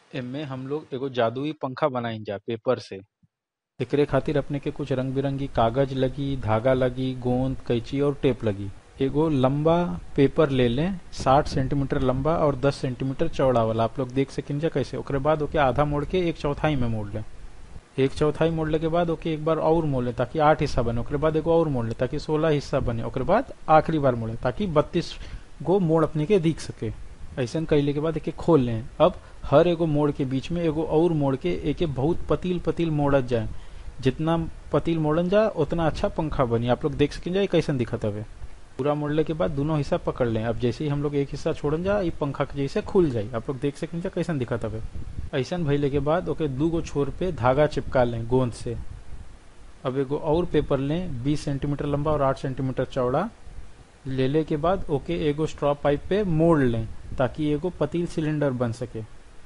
एमे हम लोग एगो जादुई पंखा बनाई जा पेपर से एकरे खातिर अपने के कुछ रंग बिरंगी कागज लगी धागा लगी गोंद कैंची और टेप लगी एगो लंबा पेपर ले लें साठ सेंटीमीटर लंबा और दस सेंटीमीटर चौड़ा वाला आप लोग देख सकें जा कैसे ओकरे बाद ओके आधा मोड़ के एक चौथाई में मोड़ लें एक चौथाई मोड़ले के बाद ओके एक बार और मोड़ लें ताकि आठ हिस्सा बने ओकरे बाद एगो और मोड़ लें ताकि सोलह हिस्सा बने ओकरे बाद आखिरी बार मोड़े ताकि बत्तीस गो मोड़ अपने के दिख सके ऐसा कैले के बाद एके खोल लें अब हर एगो मोड़ के बीच में एगो और मोड़ के एके बहुत पतील पतील मोड़त जाए जितना पतील मोड़न जा उतना अच्छा पंखा बनी आप लोग देख सकें जाए कैसन दिखत हवे पूरा मोड़ले के बाद दोनों हिस्सा पकड़ लें अब जैसे ही हम लोग एक हिस्सा छोड़न जा ई पंखा के जैसे खुल जाए आप लोग देख सकें जा कैसन दिखत हवे ऐसन भइले के बाद ओके दू गो छोर पे धागा चिपका लें गोंद से अब एगो और पेपर लें 20 सेंटीमीटर लंबा और 8 सेंटीमीटर चौड़ा ले ले के बाद ओके एगो स्ट्रॉ पाइप पे मोड़ लें ताकि एगो पतील सिलेंडर बन सके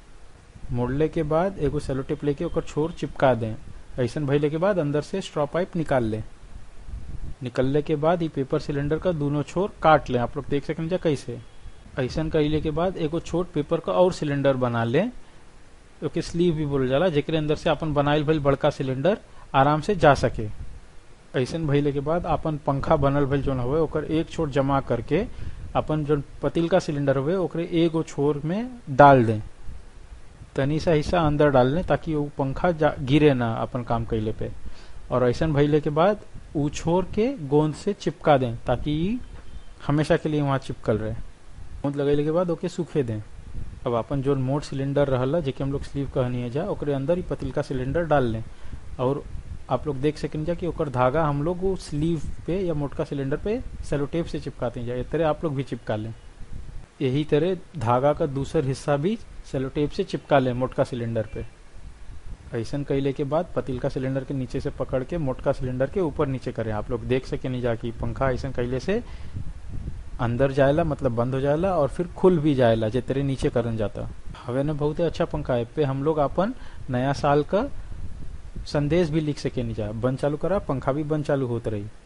मोड़ले के बाद एगो सेलोटेप लेके ओकर छोर चिपका दें ऐसन भइले के बाद अंदर से स्ट्रॉ पाइप निकाल लें निकलने के बाद ये पेपर सिलेंडर का दोनों छोर काट लें आप लोग देख सकें जा कैसे ऐसन कैले के बाद एगो छोट पेपर का और सिलेंडर बना लें ओके स्लीव भी बोल जाला जेकरे अंदर से अपन बनाइल भइल बड़का सिलेंडर आराम से जा सके ऐसन भइले के बाद अपन पंखा बनल भइल जोन हवे ओकर एक छोर जमा करके अपन जो पतील का सिलेंडर हुए ओकरे एगो छोर में डाल दें तनी सा हिस्सा अंदर डाल लें ताकि वो पंखा गिरे ना अपन काम कैले पे और ऐसा भइले के बाद ऊ छोर के गोंद से चिपका दें ताकि हमेशा के लिए वहां चिपकल रहे गोंद लगैले के बाद ओके सूखे दें अब अपन जो मोट सिलेंडर रहला जेके हम लोग स्लीव कहनी है जा ओकरे अंदर ही पतील का सिलेंडर डाल लें और आप लोग देख सकें जा कि ओकर धागा हम लोग वो स्लीव पे या मोटका सिलेंडर पे सेलोटेप से चिपकाते हैं जा इस तरह आप लोग भी चिपका लें यही तरह धागा का दूसर हिस्सा भी सेलोटेप से चिपका लें मोटका सिलेंडर पे ऐसा कैले के बाद पतील का सिलेंडर के नीचे से पकड़ के मोटका सिलेंडर के ऊपर नीचे करें आप लोग देख सके नहीं जाकि पंखा ऐसा कैले से अंदर जाएला मतलब बंद हो जाएला और फिर खुल भी जाएला जे तेरे नीचे करन जाता हवे ना बहुत ही अच्छा पंखा है पे हम लोग अपन नया साल का संदेश भी लिख सके नहीं जा बंद चालू करा पंखा भी बंद चालू होते रही